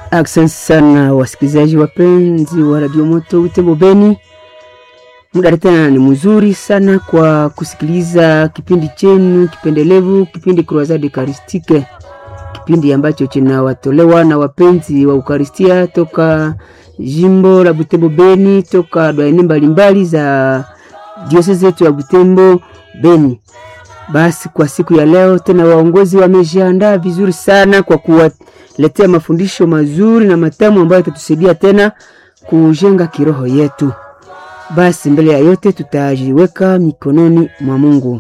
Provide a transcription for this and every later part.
Asante sana wasikilizaji wapenzi wa Radio Moto Butembo Beni, muda tena ni mzuri sana kwa kusikiliza kipindi chenu kipendelevu, kipindi Croisade Eucharistique, kipindi ambacho kinawatolewa na wapenzi wa Ukaristia toka jimbo la Butembo Beni, toka dwaene mbalimbali za diosese yetu ya Butembo Beni. Basi kwa siku ya leo tena waongozi wamejiandaa vizuri sana kwa kuwaletea mafundisho mazuri na matamu ambayo yatatusaidia tena kujenga kiroho yetu. Basi mbele ya yote tutajiweka mikononi mwa Mungu.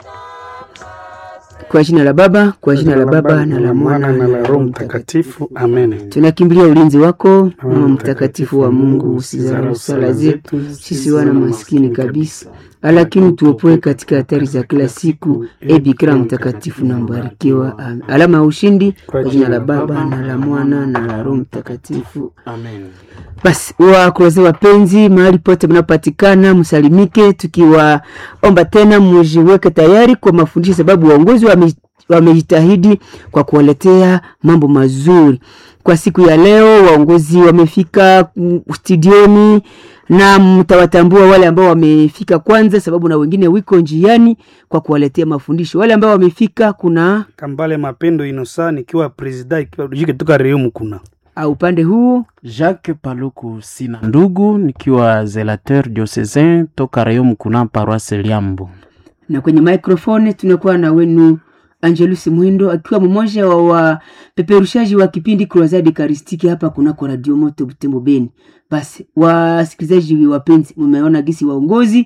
Kwa jina la Baba, kwa jina la Baba na la Mwana na la Roho Mtakatifu. Amen. Tunakimbilia ulinzi wako Mama mtakatifu wa Mungu, usizarau sala zetu sisi wana maskini kabisa, lakini tuopoe katika hatari za kila siku. E Bikira mtakatifu na mbarikiwa. Amen. Alama ya ushindi kwa jina la Baba na la Mwana na la Roho Mtakatifu. Amen. Basi wakroze wapenzi, mahali pote mnapatikana, msalimike, tukiwaomba tena mujiweke tayari kwa mafundisho, sababu waongozi wame wamejitahidi kwa kuwaletea mambo mazuri kwa siku ya leo. Waongozi wamefika mm, studioni na mtawatambua wale ambao wamefika kwanza, sababu na wengine wiko njiani kwa kuwaletea mafundisho. Wale ambao wamefika, kuna Kambale Mapendo Inosa nikiwa presida ikiwa jike toka Reumu kuna uh, upande huu Jacques Paluku sina ndugu nikiwa zelateur diocesain toka Rayon Mkuna paroisse Liambo. na kwenye microphone tunakuwa na wenu Angelus Mwindo akiwa mmoja wa wapeperushaji wa kipindi Croisade Eucharistique hapa kunako Radio Moto Butembo Beni. Basi wasikilizaji wapenzi, mmeona gisi waongozi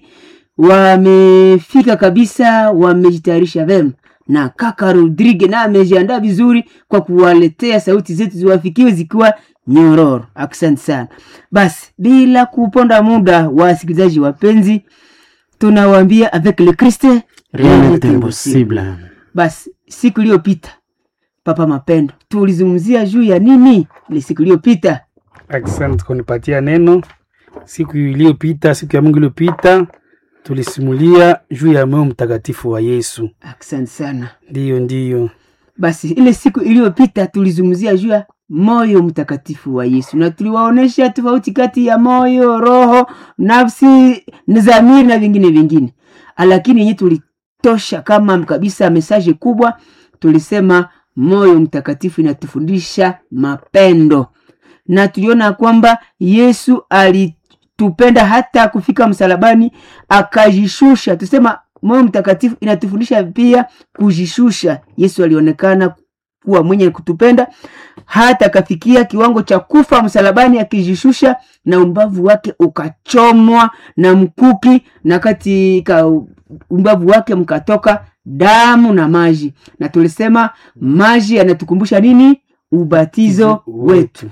wamefika kabisa, wamejitayarisha vema na kaka Rodrigue na amejiandaa vizuri kwa kuwaletea sauti zetu ziwafikiwe zikiwa nyororo. Asante sana. Basi bila kuponda muda, wasikilizaji wapenzi, tunawaambia avec le Christ Rien n'est impossible. basi siku iliyopita Papa Mapendo tulizungumzia juu ya nini? Ile siku iliyopita Asante kunipatia neno. Siku iliyopita, siku ya Mungu iliyopita, tulisimulia juu ya moyo mtakatifu wa Yesu. asante sana. Ndiyo, ndiyo. Basi ile siku iliyopita tulizungumzia juu ya moyo mtakatifu wa Yesu na tuliwaonesha tofauti kati ya moyo, roho, nafsi, dhamiri na vingine vingine, lakini yenye tulitosha kama kabisa mesaje kubwa, tulisema moyo mtakatifu inatufundisha mapendo, na tuliona kwamba Yesu alitupenda hata kufika msalabani akajishusha. Tusema moyo mtakatifu inatufundisha pia kujishusha. Yesu alionekana kuwa mwenye kutupenda hata akafikia kiwango cha kufa msalabani akijishusha, na umbavu wake ukachomwa na mkuki, na katika umbavu wake mkatoka damu na maji. Na tulisema maji yanatukumbusha nini? Ubatizo wetu,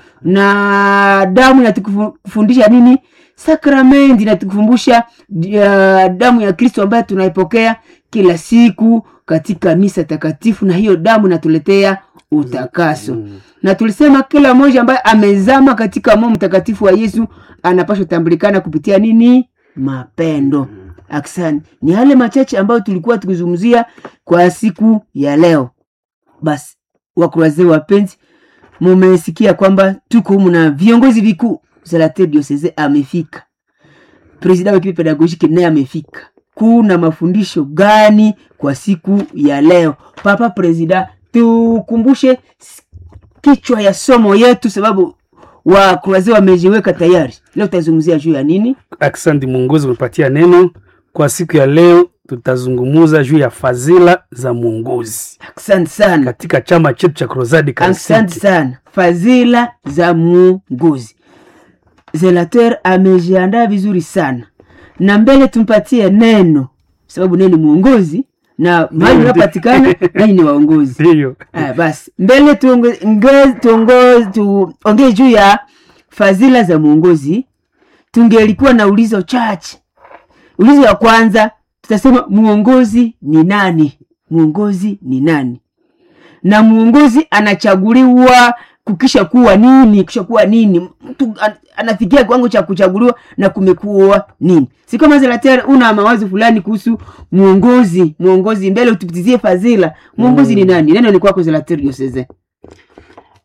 na damu inatukufundisha nini? Sakramenti inatukumbusha uh, damu ya Kristo ambayo tunaipokea kila siku katika misa takatifu, na hiyo damu inatuletea utakaso na tulisema kila mmoja ambaye amezama katika moyo mtakatifu wa Yesu anapaswa tambulikana kupitia nini? Mapendo. Aksani, ni yale machache ambayo tulikuwa tukizungumzia kwa siku ya leo. Basi wakuraze wapenzi, mumesikia kwamba tuko humu na viongozi vikuu. Zelateur diocese amefika, presida wa ekipe pedagogiki naye amefika. Kuna mafundisho gani kwa siku ya leo? Papa presida, tukumbushe kichwa ya somo yetu, sababu wakuraze wamejiweka tayari. Leo tutazungumzia juu ya nini? Asante mwongozi kunipatia neno. Kwa siku ya leo tutazungumuza juu ya fadhila za mwongozi Asante sana, katika chama chetu cha Croisade asante Eucharistique. sana. Fadhila za muongozi, Zelateur amejiandaa vizuri sana, na mbele tumpatie neno, sababu neno mwongozi na mahali Ndio. unapatikana nanyi ni waongozi. Ndiyo. Ah, basi mbele tuonge- nge- tuongo- tuongee juu ya fadhila za mwongozi. Tungelikuwa na ulizo chache. Ulizo ya kwanza tutasema mwongozi ni nani? Mwongozi ni nani? Na mwongozi anachaguliwa kukisha kuwa nini? Kisha kuwa nini? Mtu an- anafikia kiwango cha kuchaguliwa na kumekuwa nini? Si kama Zelater, una mawazo fulani kuhusu mwongozi. Mwongozi mbele utupitizie fadhila. Mwongozi ni nani? Neno ni kwako Zelater Diocese.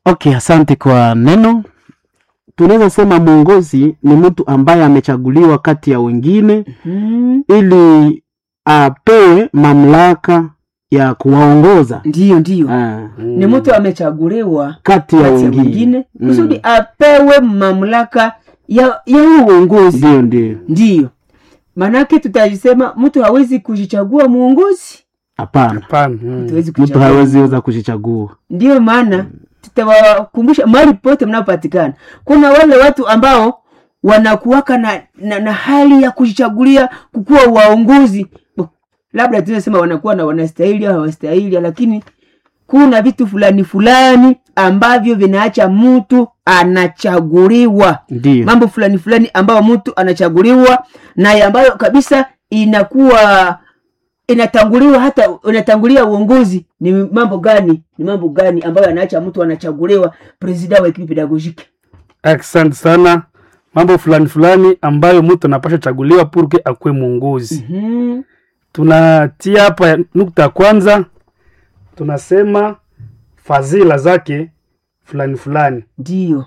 Okay, asante kwa neno. Tunaweza sema mwongozi ni mtu ambaye amechaguliwa kati ya wengine Mhm. ili apewe mamlaka ya kuwaongoza ndiyo ndiyo ah, ni mtu amechaguliwa kati ya kati ya wengine. wengine Mm. kusudi apewe mamlaka ya ya huo uongozi Ndio, ndio, ndiyo maanake tutasema mtu hawezi kujichagua muongozi hapana, Hapana. Mm. hatuwezi mtu kuchagua. hawezi weza kujichagua. ndiyo maana tutawakumbusha mahali pote mnapopatikana kuna wale watu ambao wanakuwaka na, na, na hali ya kujichagulia kukuwa waongozi Bo, labda tunasema wanakuwa na wanastahili au hawastahili lakini kuna vitu fulani fulani ambavyo vinaacha mtu anachaguliwa Ndio, mambo fulani fulani ambayo mtu anachaguliwa na ambayo kabisa inakuwa inatanguliwa hata inatangulia uongozi ni mambo gani ni mambo gani ambayo anaacha mtu anachaguliwa presida wa ekipi pedagogike Asante sana. Mambo fulani fulani ambayo mtu anapasha chaguliwa purke akuwe mwongozi. mm-hmm. Tunatia hapa ya- nukta ya kwanza, tunasema fadhila zake fulani fulani. ndio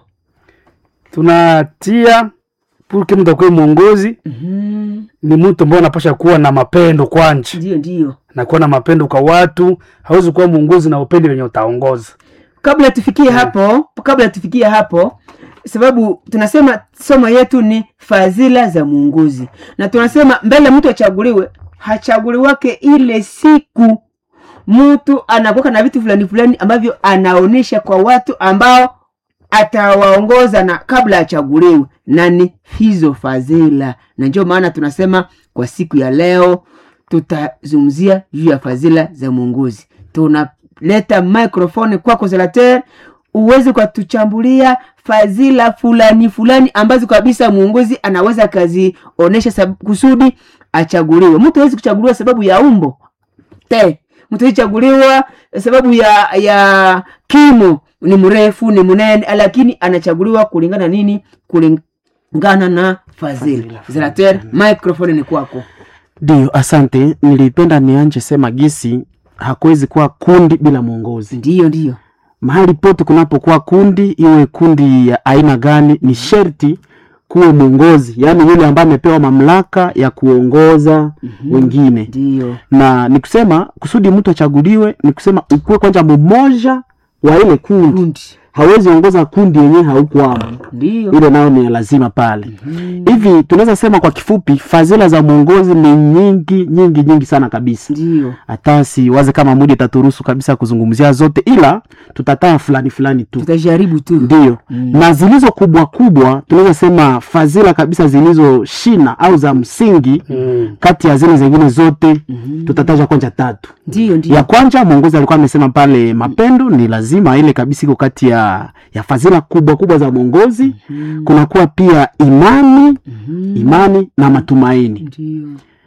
Tunatia purke mtu akuwe mwongozi mm-hmm. ni mtu ambaye anapasha kuwa na mapendo kwanja ndio ndio na kuwa na mapendo kwa watu. Hawezi kuwa mwongozi na upende wenye utaongoza. kabla tufikie hapo kabla tufikie hapo sababu tunasema somo yetu ni fadhila za muongozi na tunasema mbele mtu achaguliwe hachaguliwake ile siku mtu anakuwa na vitu fulani fulani ambavyo anaonyesha kwa watu ambao atawaongoza na kabla achaguliwe nani hizo fadhila na ndio maana tunasema kwa siku ya leo tutazungumzia juu ya fadhila za mwongozi tunaleta microphone kwako zelater uweze ukatuchambulia fadhila fulani fulani ambazo kabisa mwongozi anaweza akazionyesha sab- kusudi achaguliwe mtu hawezi kuchaguliwa sababu ya umbo te mtu alichaguliwa sababu ya ya kimo ni mrefu ni mnene lakini anachaguliwa kulingana nini kulingana na fadhila zelater microphone ni kwako ndio, asante. Nilipenda nianje sema gisi hakuwezi kuwa kundi bila mwongozi. ndiyo ndiyo mahali pote kunapokuwa kundi, iwe kundi ya aina gani, ni sherti kuwe mwongozi, yaani yule ambaye amepewa mamlaka ya kuongoza wengine. ndiyo Na ni kusema kusudi mtu achaguliwe, ni kusema ukuwe kwanza mmoja wa ile kundi. kundi Hawezi ongoza kundi yenyewe haukwamo, ndiyo ile nayo ni ya lazima pale. Hivi tunaweza sema kwa kifupi, fadhila za mwongozi ni nyingi nyingi nyingi sana kabisa ndiyo hata siwaze kama muda itaturuhusu kabisa kuzungumzia zote, ila tutataa fulani fulani tu tutajaribu tu ndio Mm. na zilizo kubwa kubwa tunaweza sema fadhila kabisa zilizo shina au za msingi Mm. kati ya zile zingine zote tutataja kwanja tatu ndiyo ndiyo ya kwanza mwongozi alikuwa amesema pale mapendo ni lazima ile kabisa iko kati ya ya fadhila kubwa kubwa za mwongozi kunakuwa pia imani imani na matumaini ndiyo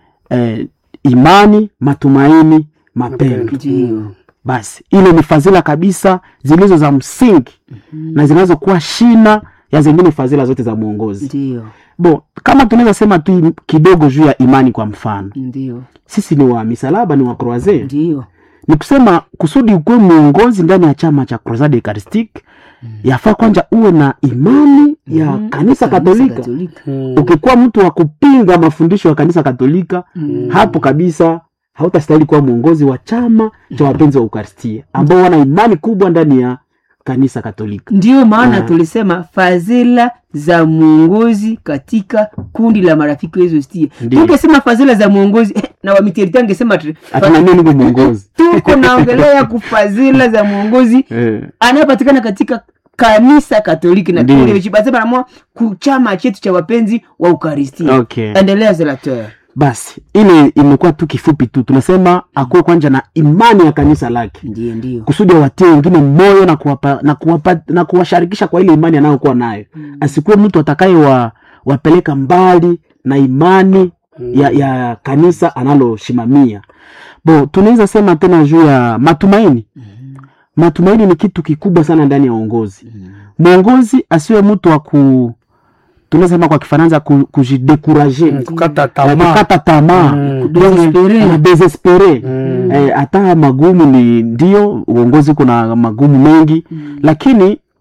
eh, imani matumaini mapendo ndiyo basi ile ni fadhila kabisa zilizo za msingi na zinazokuwa shina ya zingine fadhila zote za mwongozi ndiyo bo kama tunaweza sema tu im- kidogo juu ya imani kwa mfano ndiyo sisi ni wa misalaba ni wa croise ndiyo ni kusema kusudi ukuwe mwongozi ndani ya chama cha crusade eucharistique yafaa kwanza uwe na imani ya Mhm. kanisa katolika katolika Mm. ukikuwa mtu wa kupinga mafundisho ya kanisa katolika hapo kabisa hautastahili kuwa mwongozi wa chama cha wapenzi wa ukaristia ambao wana imani kubwa ndani ya kanisa katolika ndiyo maana Ah. tulisema fadhila za mwongozi katika kundi la marafiki wezo stia Ndiyo. tungesema fadhila za mwongozi eh, na wamiterita angesema tu- hatuna nini ni mwongozi tuko naongelea kufadhila za mwongozi eh, anayepatikana katika kanisa katoliki na Ndiyo. tulivyochipasema namua kuchama chetu cha wapenzi wa ukaristia okay endelea zelateur basi ile imekuwa tu kifupi tu tunasema akuwe kwanja na imani ya kanisa lake ndiyo ndiyo kusudi awatie wengine moyo na kuwapa, na, kuwapa, na kuwasharikisha kwa ile imani anayokuwa nayo mm. asikuwe mtu atakaye wa, wapeleka mbali na imani mm. ya, ya kanisa analoshimamia bo tunaweza sema tena juu ya matumaini mm. matumaini ni kitu kikubwa sana ndani ya uongozi mwongozi asiwe mtu wa ku tunaweza sema kwa kifaransa ku, kujidekuraje Mm, kukata ya tamaa kukata tamaa Mm. Kudesespere. Ana desespere Mm. Eh, hata magumu ni ndio uongozi kuna magumu mengi lakini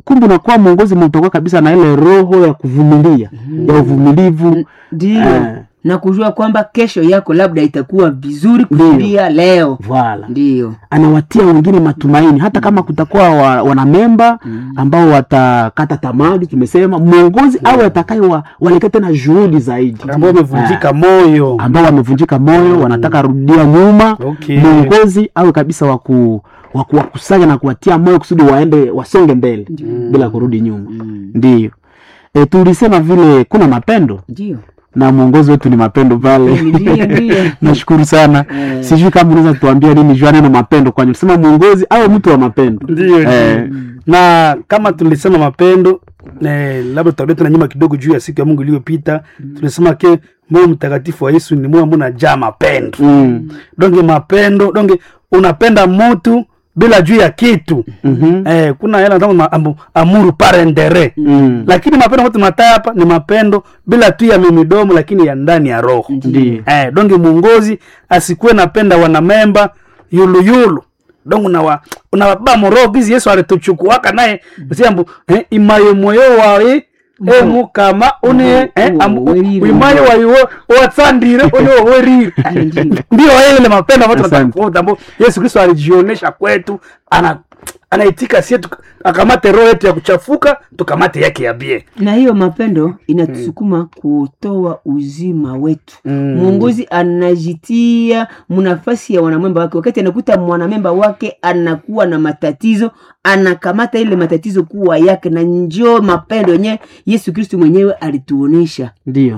kumbe unakuwa mwongozi mtakuwa kabisa na ile roho ya kuvumilia ya uvumilivu ndio Eh. na kujua kwamba kesho yako labda itakuwa vizuri Ndio. kulia leo vala ndio anawatia wengine matumaini hata kama kutakuwa wa, wanamemba ambao watakata tamadi tumesema mwongozi awe atakaye wa, walete tena juhudi zaidi ambao wamevunjika moyo ambao wamevunjika moyo wanataka rudia nyuma Okay. mwongozi awe kabisa waku wa kuwakusanya na kuwatia moyo kusudi waende wasonge mbele bila kurudi nyuma ndiyo e, tulisema vile kuna mapendo ndio na mwongozi wetu ni mapendo pale Ndiyo, ndiyo. nashukuru sana Eh. sijui kama unaweza tuambia nini jua neno mapendo kwani ulisema mwongozi awe mtu wa mapendo ndio Eh. na kama tulisema mapendo eh, labda tutarudi tena nyuma kidogo juu ya siku ya mungu iliyopita tulisema ke moyo mtakatifu wa yesu ni moyo ambao unajaa mapendo mm. donge mapendo donge unapenda mtu bila juu ya kitu Mhm. eh, kuna yale wanasema ma- amu- amuru parendere Mm. lakini mapendo ambayo tunataa hapa ni mapendo bila tu ya mimidomo lakini ya ndani ya roho Ndiyo. eh, donge mwongozi asikuwe napenda wanamemba yuluyulu donge unawa unawaba moroho gizi yesu alituchukuaka naye siambu eh, imayo moyo wawe emukama une eh, amu- werire. imayo wayo watsandire une wowerire ndio ile mapendo ambayo tunataka Asante. kuota ambao yesu kristo alijionesha kwetu ana anaitika sie tuka- akamate roho yetu ya kuchafuka tukamate yake ya bie na hiyo mapendo inatusukuma kutoa uzima wetu Mm. mwongozi anajitia mnafasi ya wanamemba wake wakati anakuta mwanamemba wake anakuwa na matatizo anakamata ile matatizo kuwa yake na njoo mapendo yenyewe yesu kristu mwenyewe alituonesha ndiyo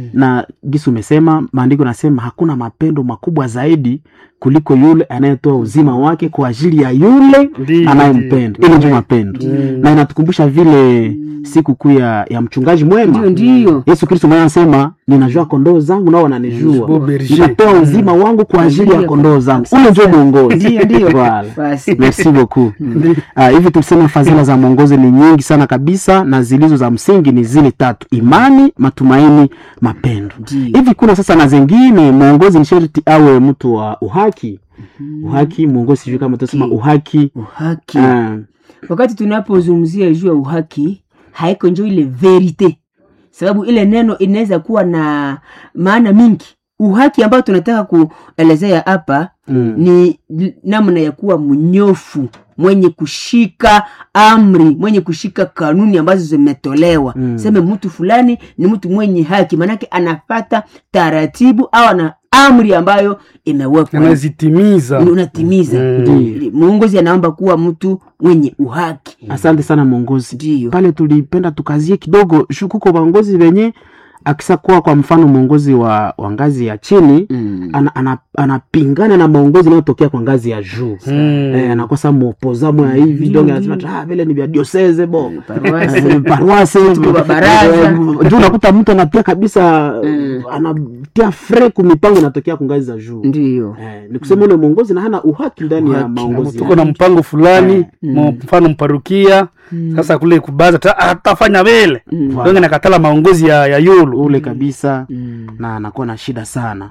na gisi umesema maandiko nasema hakuna mapendo makubwa zaidi kuliko yule anayetoa uzima wake kwa ajili ya yule Ndiyo, anayempenda ndiyo. ile ndio mapendo na inatukumbusha vile siku kuu ya, ya mchungaji mwema ndio ndiyo yesu kristo mwenyewe anasema ninajua kondoo zangu nao wananijua Beau berger. nitatoa uzima wangu kwa ajili ya kondoo zangu ule ndio mwongozi Ndiyo, ndiyo. Voilà. Basi. merci beaucoup Ah, hivi tulisema fadhila za mwongozi ni nyingi sana kabisa na zilizo za msingi ni zile tatu imani matumaini mapendo Ndiyo. hivi kuna sasa na zengine mwongozi ni sharti awe mtu wa uhaki uhaki mwongozi sijui kama tutasema uhaki uhaki Ah, wakati tunapozungumzia juu ya uhaki haiko njo ile verite sababu ile neno inaweza kuwa na maana mingi uhaki ambayo tunataka kuelezea hapa Mm. ni l- namna ya kuwa mnyofu mwenye kushika amri mwenye kushika kanuni ambazo zimetolewa Mm. seme mtu fulani ni mtu mwenye haki maanake anafata taratibu au ana amri ambayo imewekwa anazitimiza Ni unatimiza Ndiyo. muongozi anaomba kuwa mtu mwenye uhaki asante sana mwongozi Ndiyo. pale tulipenda tukazie kidogo shu kuko waongozi wenye akisa kuwa kwa mfano mwongozi wa, wa ngazi ya chini Mm. ana, ana, anapingana na maongozi inayotokea kwa ngazi ya juu Mm. eh, anakosa mopozamo ya hivi Ndiyo, donge ndiyo. anasema ah, vile ni vya dioseze bo Paroisse. Eh, paroisse Tuko wa baraza. Eh, juu unakuta mtu anatia kabisa Mm. anatia fre kumipango inatokea kwa ngazi za juu ndiyo eh, ni kusema ule mwongozi na hana uhaki ndani ya Uhaki. maongozi tuko na mpango fulani mo- mfano mparukia sasa kule kubaza ta- atafanya vile donge nakatala maongozi ya, ya yulu ule kabisa Mm. na anakuwa na shida sana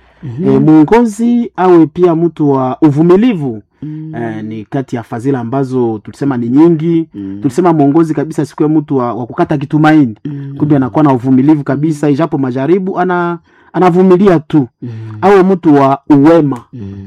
e, mwongozi awe pia mtu wa uvumilivu e, ni kati ya fadhila ambazo tulisema ni nyingi tulisema mwongozi kabisa siku ya mtu wa, wa kukata kitumaini kumbe anakuwa na uvumilivu kabisa ijapo majaribu ana anavumilia tu awe mtu wa uwema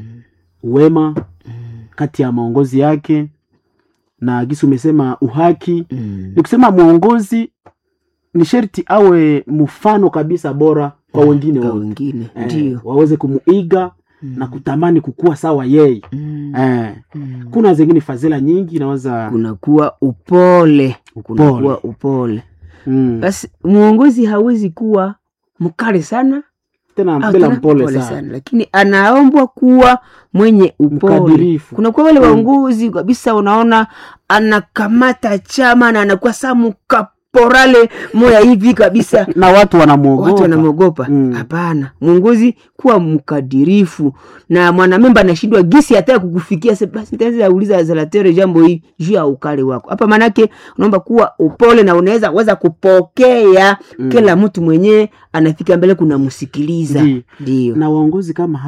uwema kati ya maongozi yake na gisi umesema uhaki ni kusema mwongozi ni sherti awe mfano kabisa bora kwa wengine kwa wote wengine eh, ndiyo waweze kumuiga na kutamani kukua sawa yeye Mm. eh, Mm. kuna zingine fadhila nyingi inaweza kunakuwa upole kunakuwa upole mm, basi mwongozi hawezi kuwa mkali sana tena au bila tena mpole sana, lakini anaombwa kuwa mwenye upole Mkadirifu. kunakuwa wale waongozi kabisa unaona anakamata chama na anakuwa saa mukaporale moya hivi kabisa na watu watu wanamwogopa wanamwogopa Mm. hapana mwongozi kuwa mkadirifu na mwanamemba anashindwa gisi hata kukufikia se- basi nitaweza uliza zalatere jambo hii juu ya ukali wako hapa manake unaomba kuwa upole na unaweza weza kupokea kila mtu mwenyewe anafika mbele kunamsikiliza Ndiyo. ndio na waongozi kama hao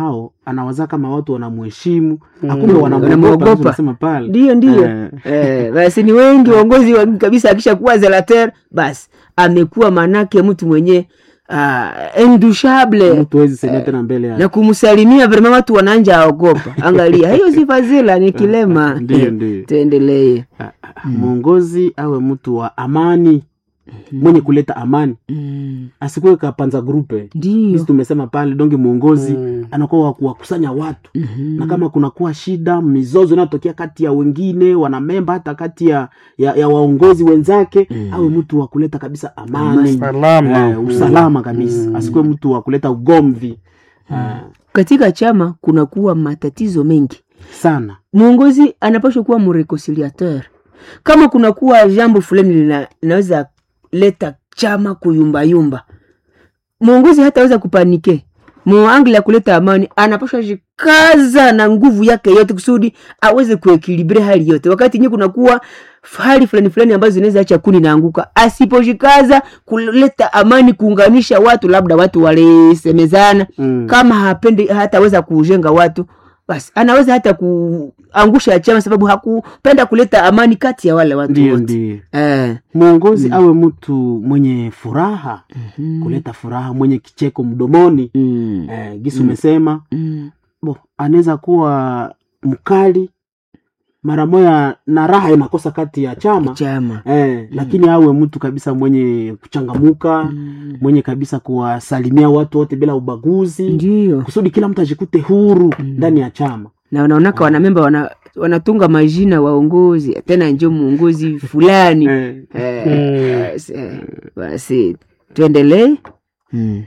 anawaza kama watu wanamheshimu Mm. akumbe Wanamwogopa. wanamwogopa nasema pale ndio ndio Eh. eh, basi ni wengi waongozi wengi kabisa akishakuwa zelater basi amekuwa manake mtu mwenye uh, endushable mtu wezi sema tena mbele ya na kumsalimia vrema watu wananja aogopa angalia hiyo si fadhila ni kilema Ndio, ndio. tuendelee mwongozi awe mtu wa amani mwenye kuleta amani Mm, asikuwe kapanza grupe ndio sisi tumesema pale donge mwongozi Mm. anakuwa wa kuwakusanya watu Mhm. na kama kunakuwa shida mizozo inayotokea kati ya wengine wanamemba hata kati ya, ya, ya waongozi wenzake Mm. awe mtu wa kuleta kabisa amani Salama. eh, usalama kabisa Mm. asikuwe mtu wa kuleta ugomvi eh, katika chama kunakuwa matatizo mengi sana mwongozi anapashwa kuwa mreconciliateur kama kunakuwa jambo fulani lina- linaweza leta chama kuyumbayumba mwongozi hataweza kupanike muangle ya kuleta amani anapashwa jikaza na nguvu yake yote kusudi aweze kuekilibre hali yote wakati nye kunakuwa hali fulani fulani ambazo zinaweza acha kuni naanguka asipojikaza kuleta amani kuunganisha watu labda watu walisemezana mm. kama hapendi hataweza kujenga watu basi anaweza hata kuangusha chama sababu hakupenda kuleta amani kati ya wale watu ndio wote ndio eh. mwongozi awe mtu mwenye furaha kuleta furaha mwenye kicheko mdomoni mm. eh, gisi umesema Mm. bo anaweza kuwa mkali mara moya na raha inakosa kati ya chama chama eh, lakini awe mtu kabisa mwenye kuchangamuka Mm. mwenye kabisa kuwasalimia watu wote bila ubaguzi ndio kusudi kila mtu ajikute huru Mm. ndani ya chama na wanaonaka wanamemba wana, wanatunga majina waongozi tena njo muongozi fulani eh, eh, Mm. basi, eh, basi tuendelee mm.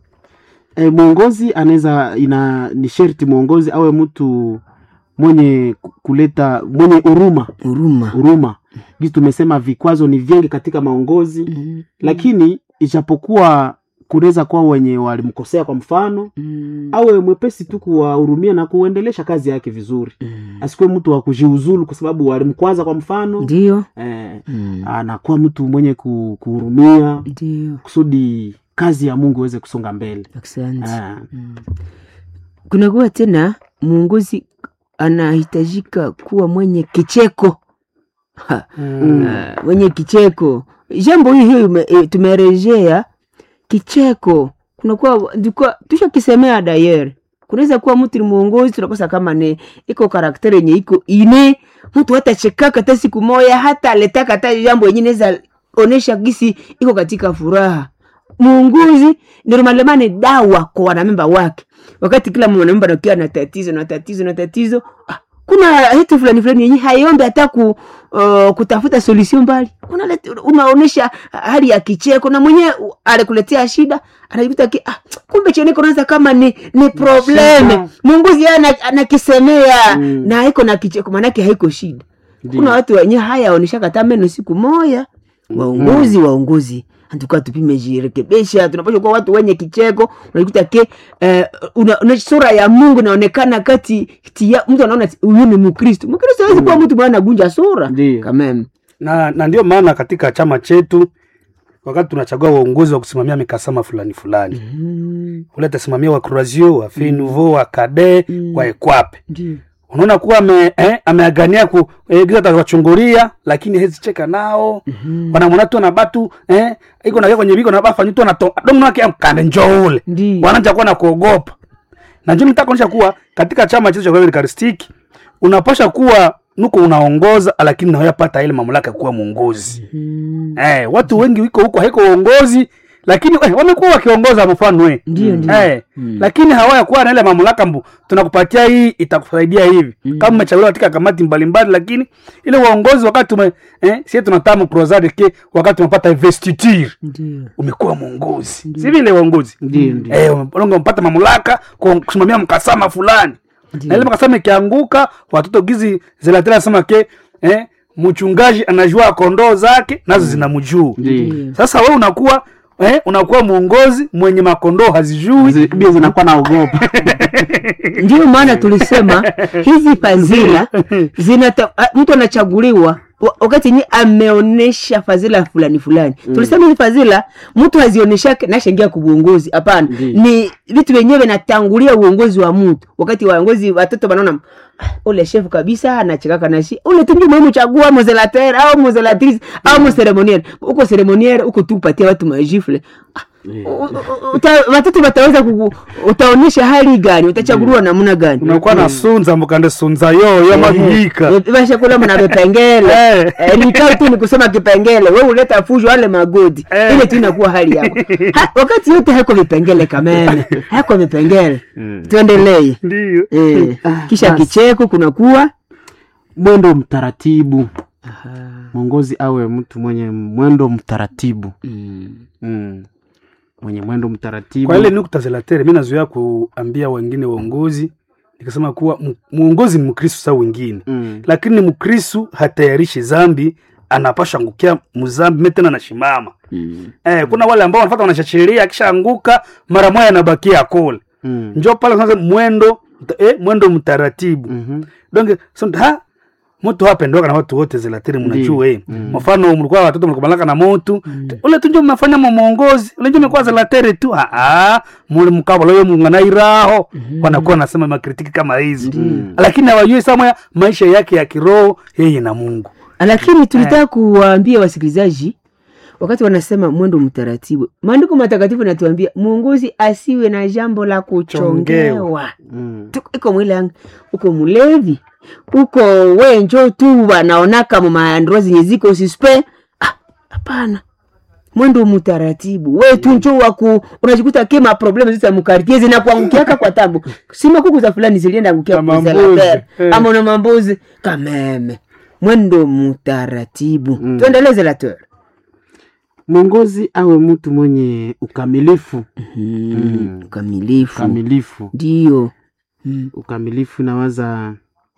eh, mwongozi anaweza ina ni sherti mwongozi awe mtu mwenye ku- kuleta mwenye huruma huruma huruma gisi tumesema vikwazo ni vingi katika maongozi Mm. lakini ijapokuwa kunaweza kuwa wenye walimkosea kwa mfano Mm. awe mwepesi tu kuwahurumia na kuendelesha kazi yake vizuri Mm. asikuwe mtu wa kujiuzulu kwa sababu walimkwaza kwa mfano ndio eh, Mm. anakuwa mtu mwenye ku- kuhurumia ndio kusudi kazi ya mungu iweze kusonga mbele asante eh, Mm. kunakuwa tena mwongozi anahitajika kuwa mwenye kicheko ha, Mm. ah, mwenye kicheko jambo hii hiyo ime- eh, tumerejea kicheko kunakuwa ndikuwa tushakisemea dayere kunaweza kuwa mtu ni mwongozi tunakosa kama ne iko karakteri yenye iko ine mtu hata chekaka hata siku moya hata aletaka hata jambo yenye naweza onesha gisi iko katika furaha muunguzi normalema ni dawa kwa wanamemba wake wakati kila mwanamemba nakiwa na tatizo na tatizo na tatizo ah, kuna hitu fulani fulani yenye haiombe hata ku, uh, kutafuta solution mbali Unaleta- unaonesha hali ya kicheko na mwenyewe uh, alikuletea shida anajikuta ki, ah, kumbe cheneko naanza kama ni ni probleme Shida. munguzi yeye ana- anakisemea Mm. na haiko na kicheko maanake haiko shida Ndiyo. kuna watu wenye haya waoneshaka hata meno siku moya waongozi waongozi antuka tupime jirekebisha tunapasha kuwa watu wenye kicheko unakuta ke eh, una, una sura ya mungu inaonekana kati kati ya mtu anaona ati huyu ni mkristo mkristo hawezi kuwa mtu mwana gunja sura Ndiyo. kameme na, na ndio maana katika chama chetu wakati tunachagua uongozi wa kusimamia mikasama fulani fulani mm, ule atasimamia wa Croazio wa Fin Nouveau wa Kade Mm. wa Ekwape ndio unaona kuwa ame, eh, ameagania ku eh, giza atawachungulia lakini hezi cheka nao Mhm. wanamwona tu na batu eh, iko nakia kwenye biko na bafa nyuto na to domo wake amkande njoo ule Ndiyo. wanaanza kuwa na kuogopa na njoo nitaka kuonyesha kuwa katika chama chetu cha Kweli Karistiki unapasha kuwa nuko unaongoza lakini nawayapata ile mamlaka ya kuwa mwongozi Mm, eh, watu wengi wiko huko haiko uongozi lakini eh, wamekuwa wakiongoza mfano eh. Ndiyo, ndiyo. Eh, lakini hawaya kuwa na ile mamlaka mbu tunakupatia hii itakusaidia hivi kama umechaguliwa katika kamati mbalimbali lakini ile uongozi wakati tume eh, sie tunatamu crozade ke wakati tumepata investiture ndio umekuwa mwongozi si vile uongozi Ndiyo, ndiyo. eh, ume- umepata mamlaka kwa kusimamia mkasama fulani na ile mkasama ikianguka watoto gizi zilatela nasema ke eh, mchungaji anajua kondoo zake nazo zinamjuu Ndiyo. sasa we unakuwa eh, unakuwa mwongozi mwenye makondoo hazijui Zi- bia zinakuwa naogopa ndio maana tulisema hizi fadhila zinata a- mtu anachaguliwa wa- wakati yenye ameonesha fadhila fulani fulani tulisema hizi fadhila mtu hazionyeshake nashaingia kuuongozi hapana Ndiyo. ni vitu vyenyewe vinatangulia uongozi wa mtu wakati waongozi watoto wanaona "Ah, ule shefu kabisa anachekaka nashi ule tungi muhimu chagua mozelater au mozelatrice au moseremoniere uko seremoniere uko tu upatia watu majifle Ah, u- u- u- uta- watoto wataweza kuku, utaonyesha hali gani utachaguliwa namna gani unakuwa na sunza mukande sunza yo yamagika Eh, vashakula mna vipengele Eh. Eh, nikao tu ni kusema kipengele we uleta fujo wale magodi Eh. ile tu inakuwa hali yako ha, wakati yote hako vipengele kamene hako vipengele tuendelee ndio eh, kisha basi. kicheko kunakuwa mwendo mtaratibu mwongozi awe mtu mwenye mwendo mtaratibu mm. mwenye mwendo mtaratibu kwa ile nukta zelatere mi nazoea kuambia wengine waongozi nikasema kuwa mu- muongozi ni mkristu sa wengine mm. lakini mkristu hatayarishi zambi anapasha angukia mzambi me tena anashimama eh, kuna wale ambao wanafata wanashachilia akishaanguka mara moja anabakia kule Mm. njo pale sasa mwendo mta- eh, mwendo mtaratibu Mhm. donc so, ha mtu hapendoka na watu wote zilatiri mnajua eh mfano mlikuwa watoto mlikubalaka na motu ule tunjo mmefanya mwongozi ule njo mekuwa zilatiri tu ah ah muli mkabala yo munganairaho wanakuwa nasema makritiki kama hizi lakini hawajui sama maisha yake ya kiroho yeye na Mungu lakini tulitaka kuwaambia wasikilizaji wakati wanasema mwendo mtaratibu maandiko matakatifu natuambia mwongozi asiwe na jambo la kuchongewa Mm. Tu- iko mwilangi uko mulevi uko wenjo tu wanaonaka mumaandro zenye ziko suspe Ah, hapana mwendo mutaratibu we tu njo waku unajikuta kema problemu zisa mukartie zinakuangukiaka kwa tabu sima kuku za fulani zilienda angukia Kama kuzela mbuzi, pere. eh. ama una mambuzi kameme mwendo mutaratibu Mm. tuendeleze la teur mwongozi awe mtu mwenye ukamilifu mm. ukamilifu ukamilifu ndio mm. ukamilifu nawaza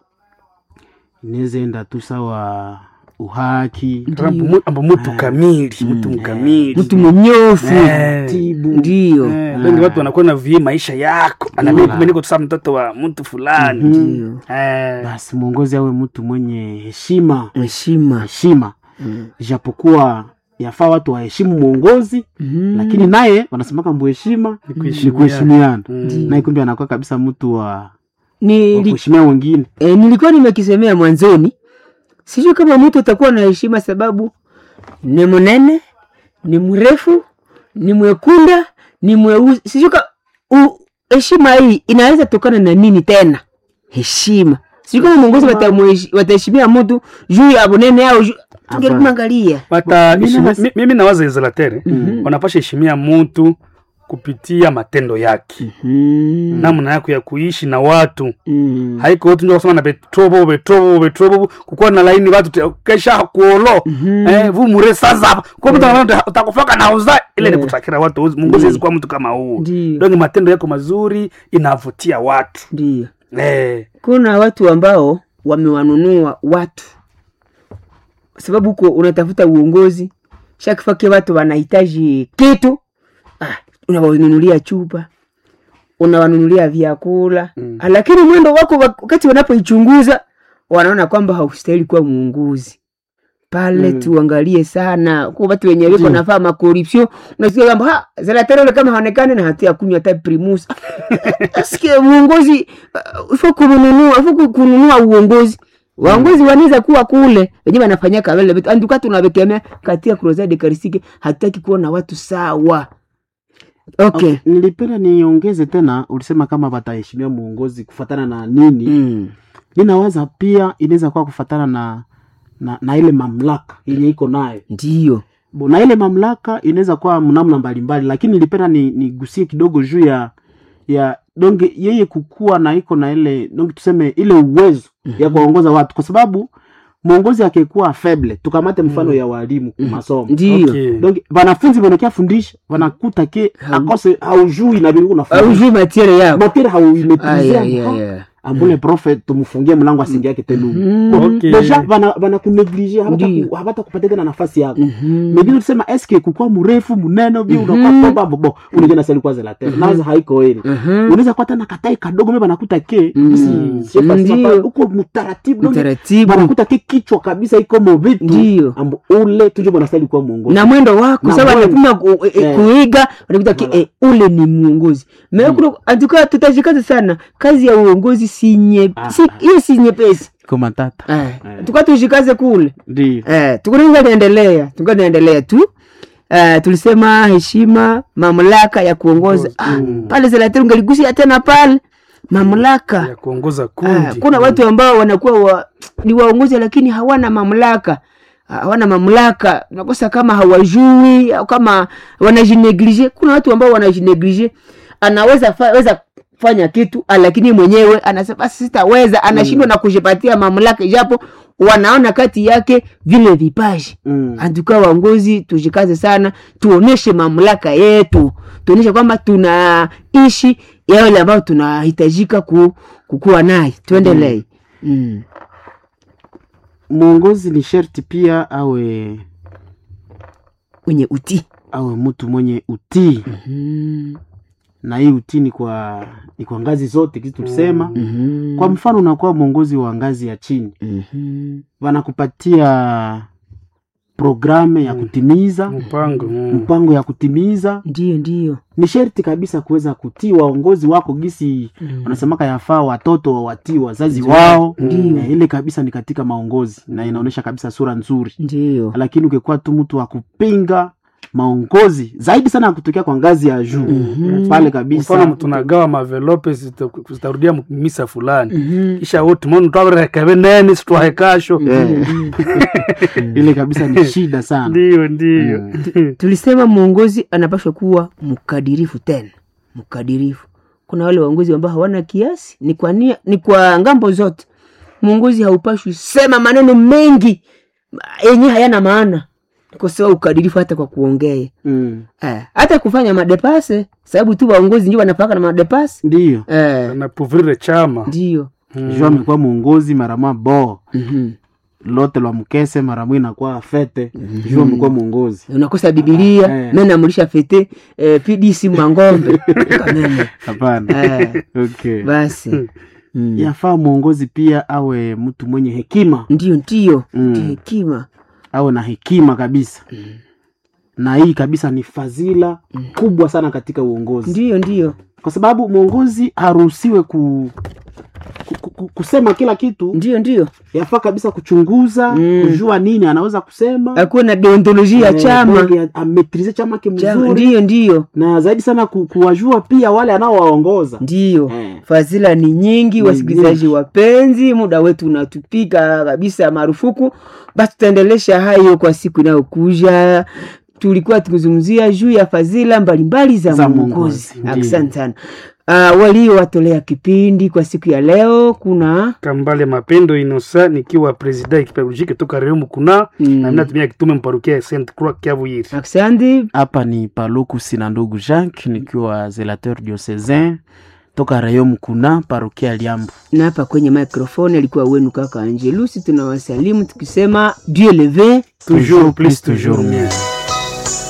inaweza enda tu sawa uhaki ambo mtu kamili mtu mkamili mtu mnyofu Eh. tibu ndio Eh, wengi watu wanakuwa na vie maisha yako anamii kumbe niko tu saa mtoto wa mtu fulani ndio Eh, basi mwongozi awe mtu mwenye heshima heshima heshima ijapokuwa yafaa watu waheshimu mwongozi Mhm. lakini naye wanasemaka mbuheshima ni kuheshimiana. kuheshimiana Mm. naye kumbe anakuwa kabisa mtu wa, wa Nili, kuheshimia wengine e, nilikuwa nimekisemea mwanzoni sijui kama mtu atakuwa na heshima sababu ni mnene ni mrefu ni mwekunda ni mweusi sijui ka u- heshima hii inaweza tokana na nini tena heshima sijui kama mwongozi watamuheshi- wataheshimia mtu juu ya bunene au juu tungelimu angalia Bata Mimi heshimi- nas- mi- mimi nawaza izolatere wanapasha heshimia mtu kupitia matendo yake mm. namna yako ya kuishi na watu mm. haiko watu ndio kusema na betrobo betrobo betrobo kukuwa na laini watu te- kesha kuolo eh vu mure sasa kwa mtu anaona utakufaka na uza ile ni kutakira watu Mungu siwezi kuwa mtu kama huo Ndiyo. ndio matendo yako mazuri inavutia watu ndio eh kuna watu ambao wamewanunua watu sababu huko unatafuta uongozi shakifake watu wanahitaji kitu ah, unawanunulia chupa unawanunulia vyakula mm. lakini mwendo wako wak- wakati wanapoichunguza wanaona kwamba haustahili kuwa muunguzi pale mm. tuangalie sana kwa watu wenye wiko nafaa makorupsio unasikia kwamba ha zelatere ule kama haonekani na hatia kunywa hata primus asikie uongozi uh, ifo kununua ifo ku- kununua uongozi waongozi wanaweza kuwa kule wenyewe wanafanyia kavele vitu anduka tunavekemea katika crusade karisike hataki kuona watu sawa okay, nilipenda niongeze tena ulisema kama wataheshimia mwongozi kufatana na nini Mm. ninawaza pia inaweza kuwa kufatana na, na na ile mamlaka yenye iko nayo ndiyo Bo, na ile mamlaka inaweza kuwa mnamna mbalimbali lakini nilipenda ni- nigusie kidogo juu ya ya donge yeye kukua na iko na ile donge tuseme ile uwezo ya kuwaongoza watu kwa sababu mwongozi akikuwa feble tukamate mfano ya walimu masomo ndiyo okay. donc wanafunzi wanakia fundisha wanakuta ke akose haujui na vile unafundisha aujui matiere yako materi Aya, aya, hauimetizia aya. ambule profe tumfungie mlango asingiake telumu Mhm. Bon, Okay. deja bana bana kuneglige Ndiyo. habata kupatia tena nafasi yako Mhm. megine tusema eske kukua mrefu mnene bi unakuwa Mhm. toba bobo unajua na seli kwanza la tena naza haiko ile Mhm. unaweza kuwa tena katai kadogo mimi banakuta ke Mm. si chef asema Ndiyo. pale, uko mtaratibu donc Utaratibu banakuta ke kichwa kabisa iko mo vitu Ndiyo. ambo ule tuje bwanastahili kuwa mwongozi na mwendo wako Na sababu mwendo. anapima ku, e, Eh. kuiga wanakuta ki Voilà. eh, ule ni mwongozi mekuna antuka tutashikaza sana kazi ya uongozi si nye Ah, si ah. hiyo si nyepesi kama tata eh, Eh. tuka tushikaze kule ndio eh, tukunaweza naendelea tuka naendelea tu eh, tulisema heshima mamlaka ya kuongoza ah, pale zelateri ungeligusia tena pale mamlaka ya kuongoza Ah, kundi kuna watu ambao wanakuwa wa, ni waongozi lakini hawana mamlaka Ah, hawana mamlaka nakosa kama hawajui au kama wanajineglige kuna watu ambao wanajineglige anaweza fa, weza fanya kitu ah, lakini mwenyewe anasema basi sitaweza anashindwa na kujipatia mamlaka japo wanaona kati yake vile vipaji Mm. antuka waongozi tujikaze sana tuoneshe mamlaka yetu tuoneshe kwamba tunaishi yale ambayo tunahitajika ku, kukuwa naye tuendelee mm. mwongozi ni sherti pia awe wenye utii awe mtu mwenye utii mm. na hii utii ni kwa ni kwa ngazi zote kitu tulisema mm-hmm. kwa mfano unakuwa mwongozi wa ngazi ya chini mm-hmm. wanakupatia programe ya kutimiza mpango mm. mpango ya kutimiza ndiyo ndiyo ni sherti kabisa kuweza kutii waongozi wako gisi wanasemaka yafaa watoto wawatii wazazi wao Ndiyo. Eh, ile kabisa ni katika maongozi na inaonyesha kabisa sura nzuri ndiyo lakini ukikuwa tu mtu wa kupinga maongozi zaidi sana ya kutokea kwa ngazi ya juu Mhm. pale mfano kabisa tunagawa mavelope zita- zitarudia mu- misa fulani Mhm. kisha wote monu twaverekeve neni situwahe kasho Ndiyo, ndiyo. ile kabisa ni shida sana ndiyo ndiyo tulisema mwongozi anapashwa kuwa mkadirifu tena mkadirifu kuna wale waongozi ambao hawana kiasi ni kwa, nia, ni kwa ngambo zote mwongozi haupashwi sema maneno mengi yenye hayana maana kosewa ukadirifu hata kwa kuongea Mm. eh, hata kufanya madepase sababu tu waongozi ndio wanapaka na madepase ndiyo eh, napuvrire chama ndio juu amekuwa mwongozi marama bo Mhm. lote lwa mkese maramu inakuwa fete juu amekuwa mwongozi unakosa bibilia Eh. me namulisha fete eh, pdc mangombe kameme hapana eh, okay. basi mm. yafaa mwongozi pia awe mtu mwenye hekima ndio ndio Mm. ndio hekima awe na hekima kabisa na hii kabisa ni fadhila kubwa sana katika uongozi ndio ndio kwa sababu mwongozi haruhusiwe ku, ku, ku, kusema kila kitu ndio ndio yafaa kabisa kuchunguza Mm. kujua nini anaweza kusema akuwe na deontolojia ya Eh, chama donc, ametrize chama ke Chama, mzuri ndio ndio na zaidi sana ku, kuwajua pia wale anaowaongoza ndio Eh. fadhila ni nyingi Ni wasikilizaji wapenzi muda wetu unatupika kabisa marufuku basi tutaendelesha hayo kwa siku inayokuja tulikuwa tukizungumzia juu ya fadhila mbalimbali za, Za mwongozi mwongozi, ndiyo. asante sana uh, waliowatolea kipindi kwa siku ya leo kuna kambale mapendo inosa nikiwa presida ekipeolojike toka rehemu kuna Mm. na mimi natumia kitume mparukia ya saint croix kiavuyiri asante hapa ni paluku sina ndugu jacques nikiwa zelateur diocesain toka rayon mkuna parokia liambo na hapa kwenye microphone alikuwa wenu kaka angelusi tunawasalimu tukisema dieu leve toujours plus toujours toujours mieux. mieux